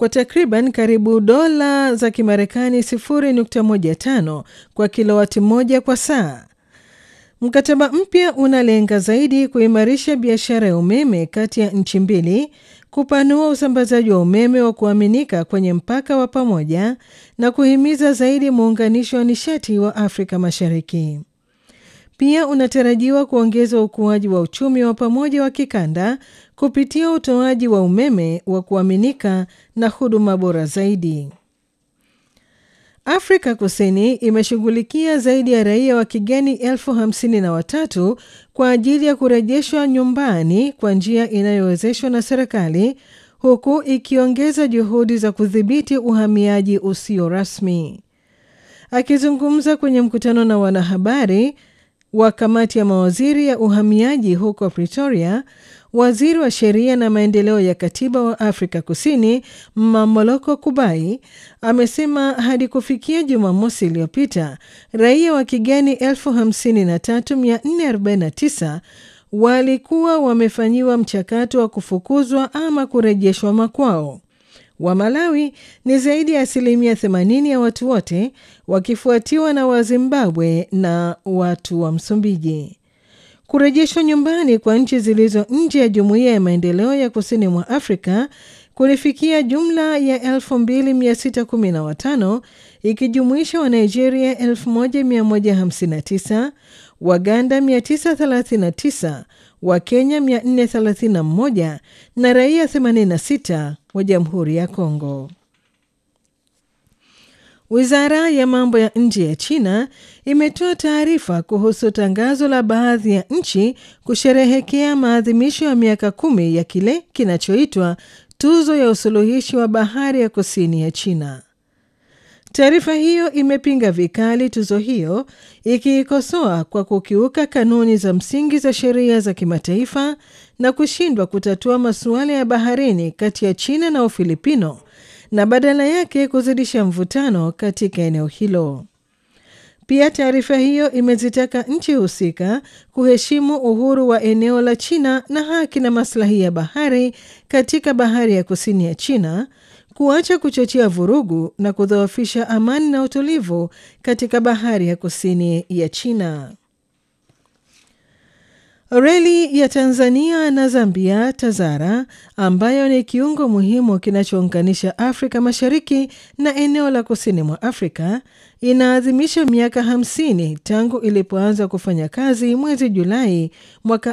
kwa takriban karibu dola za Kimarekani 0.15 kwa kilowati moja kwa saa. Mkataba mpya unalenga zaidi kuimarisha biashara ya umeme kati ya nchi mbili, kupanua usambazaji wa umeme wa kuaminika kwenye mpaka wa pamoja na kuhimiza zaidi muunganisho wa nishati wa Afrika Mashariki. Pia unatarajiwa kuongeza ukuaji wa uchumi wa pamoja wa kikanda kupitia utoaji wa umeme wa kuaminika na huduma bora zaidi. Afrika Kusini imeshughulikia zaidi ya raia wa kigeni elfu hamsini na watatu kwa ajili ya kurejeshwa nyumbani kwa njia inayowezeshwa na serikali huku ikiongeza juhudi za kudhibiti uhamiaji usio rasmi. Akizungumza kwenye mkutano na wanahabari wa kamati ya mawaziri ya uhamiaji huko Pretoria, waziri wa sheria na maendeleo ya katiba wa Afrika Kusini Mamoloko Kubai amesema hadi kufikia Jumamosi iliyopita raia wa kigeni 53449 walikuwa wamefanyiwa mchakato wa kufukuzwa ama kurejeshwa makwao. Wa Malawi ni zaidi ya asilimia 80 ya watu wote, wakifuatiwa na Wazimbabwe na watu wa Msumbiji. Kurejeshwa nyumbani kwa nchi zilizo nje ya jumuiya ya maendeleo ya kusini mwa Afrika kulifikia jumla ya 2615 ikijumuisha wa Nigeria 1159, Waganda 939, wa Kenya 431 na raia 86 wa Jamhuri ya Kongo. Wizara ya mambo ya nje ya China imetoa taarifa kuhusu tangazo la baadhi ya nchi kusherehekea maadhimisho ya miaka kumi ya kile kinachoitwa tuzo ya usuluhishi wa bahari ya kusini ya China. Taarifa hiyo imepinga vikali tuzo hiyo ikiikosoa kwa kukiuka kanuni za msingi za sheria za kimataifa na kushindwa kutatua masuala ya baharini kati ya China na Ufilipino na badala yake kuzidisha mvutano katika eneo hilo. Pia taarifa hiyo imezitaka nchi husika kuheshimu uhuru wa eneo la China na haki na maslahi ya bahari katika bahari ya kusini ya China, kuacha kuchochea vurugu na kudhoofisha amani na utulivu katika bahari ya kusini ya China. Reli ya Tanzania na Zambia TAZARA ambayo ni kiungo muhimu kinachounganisha Afrika Mashariki na eneo la kusini mwa Afrika inaadhimisha miaka 50 tangu ilipoanza kufanya kazi mwezi Julai mwaka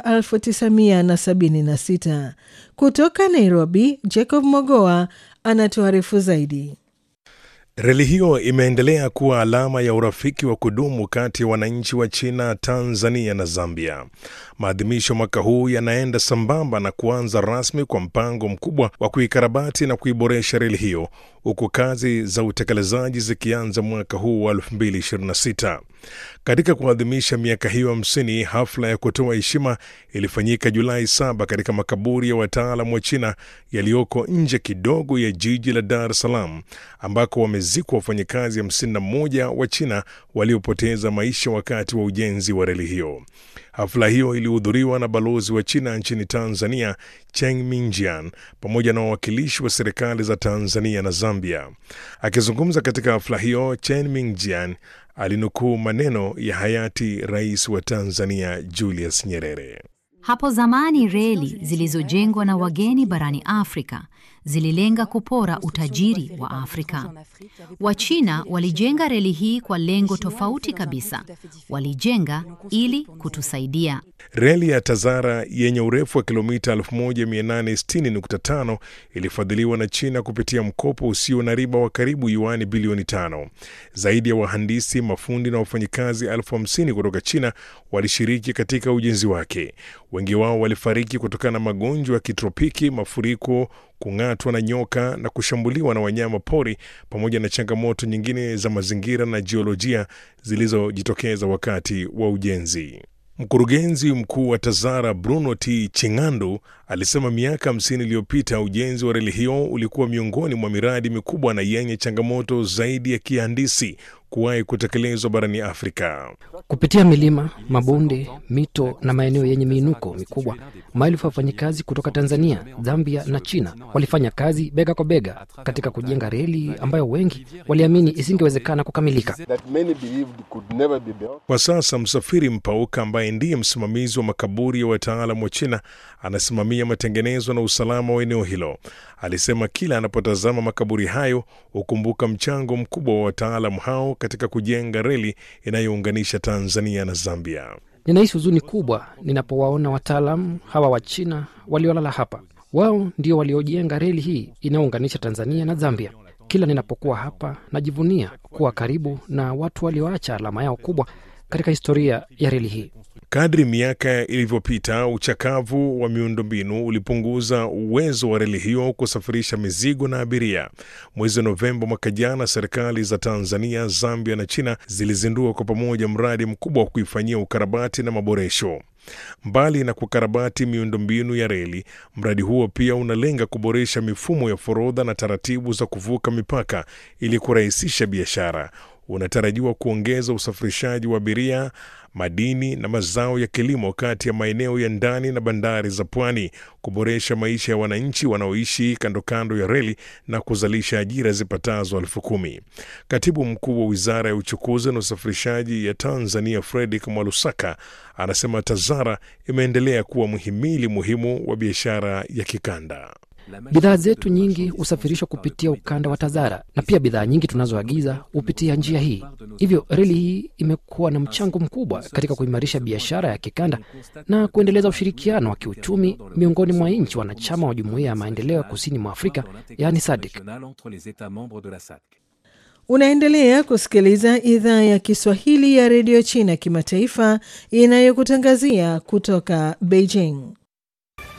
1976. Kutoka Nairobi, Jacob Mogoa anatuarifu zaidi. Reli hiyo imeendelea kuwa alama ya urafiki wa kudumu kati ya wananchi wa China, Tanzania na Zambia. Maadhimisho mwaka huu yanaenda sambamba na kuanza rasmi kwa mpango mkubwa wa kuikarabati na kuiboresha reli hiyo, huku kazi za utekelezaji zikianza mwaka huu wa 2026. Katika kuadhimisha miaka hiyo hamsini, hafla ya kutoa heshima ilifanyika Julai saba katika makaburi ya wataalam wa China yaliyoko nje kidogo ya jiji la Dar es Salaam, ambako wamezikwa wafanyakazi 51 wa China waliopoteza maisha wakati wa ujenzi wa reli hiyo. Hafla hiyo ilihudhuriwa na balozi wa China nchini Tanzania Cheng Mingjian pamoja na wawakilishi wa serikali za Tanzania na Zambia. Akizungumza katika hafla hiyo, Chen Mingjian alinukuu maneno ya hayati rais wa Tanzania Julius Nyerere. Hapo zamani reli zilizojengwa na wageni barani Afrika zililenga kupora utajiri wa Afrika. Wachina walijenga reli hii kwa lengo tofauti kabisa. Walijenga ili kutusaidia. Reli ya TAZARA yenye urefu wa kilomita 1860.5 ilifadhiliwa na China kupitia mkopo usio na riba wa karibu yuani bilioni tano. Zaidi ya wahandisi, mafundi na wafanyikazi elfu hamsini kutoka China walishiriki katika ujenzi wake. Wengi wao walifariki kutokana na magonjwa ya kitropiki, mafuriko kung'atwa na nyoka na kushambuliwa na wanyama pori pamoja na changamoto nyingine za mazingira na jiolojia zilizojitokeza wakati wa ujenzi. Mkurugenzi mkuu wa TAZARA Bruno T Chingandu alisema miaka hamsini iliyopita ujenzi wa reli hiyo ulikuwa miongoni mwa miradi mikubwa na yenye changamoto zaidi ya kihandisi kuwahi kutekelezwa barani Afrika. Kupitia milima, mabonde, mito na maeneo yenye miinuko mikubwa, maelfu ya wafanyikazi kutoka Tanzania, Zambia na China walifanya kazi bega kwa bega katika kujenga reli ambayo wengi waliamini isingewezekana kukamilika. Kwa sasa Msafiri Mpauka ambaye ndiye msimamizi wa makaburi ya wataalam wa China anasimamia matengenezo na usalama wa eneo hilo. Alisema kila anapotazama makaburi hayo hukumbuka mchango mkubwa wa wataalamu hao katika kujenga reli inayounganisha Tanzania na Zambia. Ninahisi huzuni kubwa ninapowaona wataalamu hawa wa China waliolala hapa. Wao ndio waliojenga reli hii inayounganisha Tanzania na Zambia. Kila ninapokuwa hapa najivunia kuwa karibu na watu walioacha alama yao kubwa katika historia ya reli hii. Kadri miaka ilivyopita, uchakavu wa miundombinu ulipunguza uwezo wa reli hiyo kusafirisha mizigo na abiria. Mwezi Novemba mwaka jana, serikali za Tanzania, Zambia na China zilizindua kwa pamoja mradi mkubwa wa kuifanyia ukarabati na maboresho. Mbali na kukarabati miundombinu ya reli, mradi huo pia unalenga kuboresha mifumo ya forodha na taratibu za kuvuka mipaka ili kurahisisha biashara. Unatarajiwa kuongeza usafirishaji wa abiria, madini na mazao ya kilimo kati ya maeneo ya ndani na bandari za pwani, kuboresha maisha ya wananchi wanaoishi kando kando ya reli na kuzalisha ajira zipatazo elfu kumi. Katibu mkuu wa wizara ya uchukuzi na usafirishaji ya Tanzania, Fredrick Mwalusaka, anasema TAZARA imeendelea kuwa mhimili muhimu wa biashara ya kikanda. Bidhaa zetu nyingi husafirishwa kupitia ukanda wa TAZARA na pia bidhaa nyingi tunazoagiza hupitia njia hii. Hivyo reli hii imekuwa na mchango mkubwa katika kuimarisha biashara ya kikanda na kuendeleza ushirikiano wa kiuchumi miongoni mwa nchi wanachama wa Jumuiya ya Maendeleo ya Kusini mwa Afrika, yaani SADC. Unaendelea kusikiliza idhaa ya Kiswahili ya redio China kimataifa inayokutangazia kutoka Beijing.